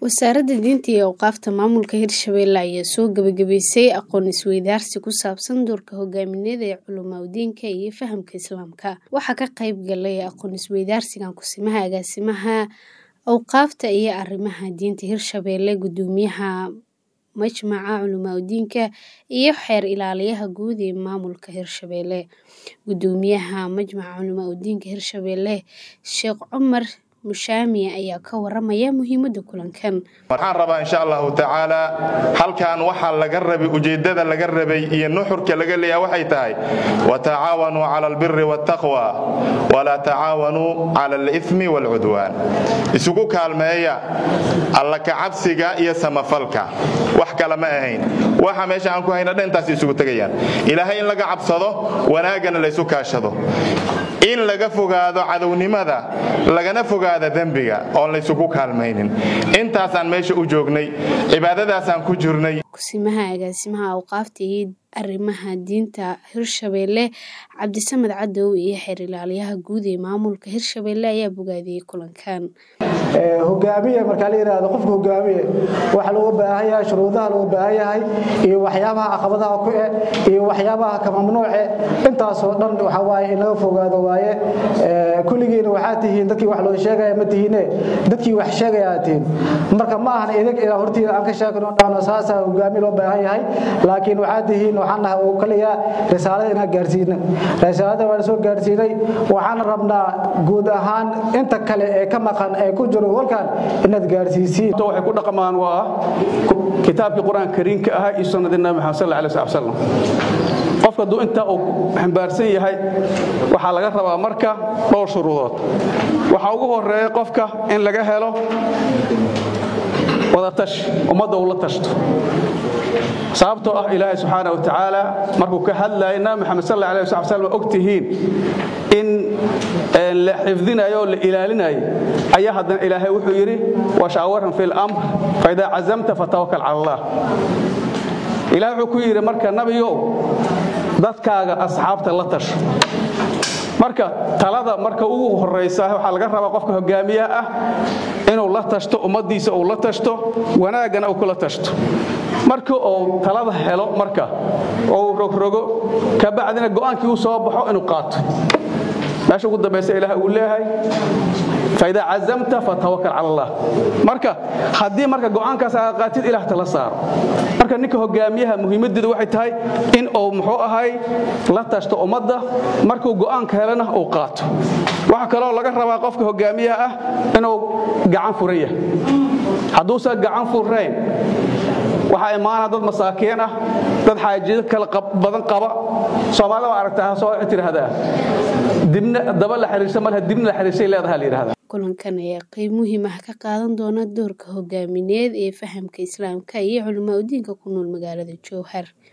Wasaaradda Diinta iyo Awqaafta Maamulka Hirshabelle ayaa soo gabagabaysay aqoon isweydaarsi ku saabsan doorka hogaamineed ee culumaadiinka iyo fahamka Islaamka. Waxaa ka qayb galay aqoon isweydaarsigan Kusimaha Agaasimaha Awqaafta iyo Arrimaha Diinta Hirshabelle, Guddoomiyaha Majmaca Culumaadiinka iyo Xeer Ilaaliyaha Guud ee Maamulka Hirshabelle. Guddoomiyaha Majmaca Culumaadiinka Hirshabelle, Sheekh Cumar Mushaami ayaa ka waramaya muhiimadda kulankan. waxaan rabaa insha allahu tacaala halkan waxaa laga rabay ujeeddada laga rabay iyo nuxurka laga leeyahay waxay tahay watacaawanuu cala albiri waataqwa walaa tacaawanuu cala alithmi waalcudwaan isugu kaalmeeya alla kacabsiga iyo samafalka wax kale ma ahayn waxa meesha aan ku hayna dhantaas isugu tegayaan ilaahay in laga cabsado wanaaggana laysu kaashado in laga fogaado cadownimada lagana fogaado dembiga oon laysugu kaalmaynin intaasaan meesha u joognay cibaadadaasaan ku jirnay Kusimaha Agaasimaha Awqaafta iyo Arrimaha Diinta Hirshabelle, Cabdisamed Cadow iyo Xeer Ilaaliyaha Guud ee Maamulka Hirshabelle ayaa bogaadiyay kulankan. hogaamiye marka la yiraahdo qofka hogaamiye waxa loo baahan yahay shuruudaha loo baahan yahay iyo waxyaabaha caqabadaha ku eh iyo waxyaabaha ka mamnuuce intaas oo dhan waxa waaye in laga fogaado waaye kulligiina waxaa tihiin dadkii wax loo sheegaya ma tihiine dadkii wax sheegaya tihiin marka ma ahan idag ilaa hortiida aan ka sheegno dhahno saasa hogaamiye loo baahan yahay laakiin waxaa tihiin waxaan nahay oo kaliya risaalada inaan gaarsiino risaalada waan soo gaarsiinay waxaan rabnaa guud ahaan inta kale ee ka maqan ee ku jiro halkan inaad gaarsiisiin waxay ku dhaqmaan waa kitaabkii qur-aanka kariimka ahaa iyo sunnadii nabi maxamed sal alay sl slam qofka hadduu intaa uu xambaarsan yahay waxaa laga rabaa marka dhowr shuruudood waxaa ugu horeeya qofka in laga helo wadatashi ummadda uu la tashto sababtoo ah ilaahay subxaana wa tacaala markuu ka hadlaaya nabi maxamed sal alay sl slam og tihiin in la xifdinayo oo la ilaalinayo ayaa haddana ilaahay wuxuu yidhi washaawaran fi lamr faidaa cazamta fatawakal cala allah ilahay wuxuu ku yidhi marka nabigow dadkaaga asxaabta la tasho marka talada marka ugu horaysa waxaa laga rabaa qofka hogaamiyaha ah inuu la tashto ummaddiisa uu la tashto wanaaggana uu kula tashto marka uu talada helo marka oo uu rogrogo kabacdina go'aankii uu soo baxo inuu qaato meesha ugu dambaysa ilaah uu leeyahay faidaa cazamta fatawakal cala allah marka haddii marka go'aankaas aad qaatid ilaah tala saaro marka ninka hogaamiyaha muhiimaddeedu waxay tahay in uu muxuu ahay la tashto ummadda markuu go'aanka helana uu qaato waxaa kaloo laga rabaa qofka hogaamiyaha ah inuu gacan furan yahay hadduusan gacan furayn waxaa imaana dad masaakiin ah dad xaajido kala badan qaba soomaalida waa aragtaa soo tiraahdaa dibna daba la xiriirsa malha dibna la xiriirsay leedaha la yidhahdaa kulankan ayaa qayb muhiim ah ka qaadan doona doorka hogaamineed ee fahamka islaamka iyo culumaadiinka ku nool magaalada jowhar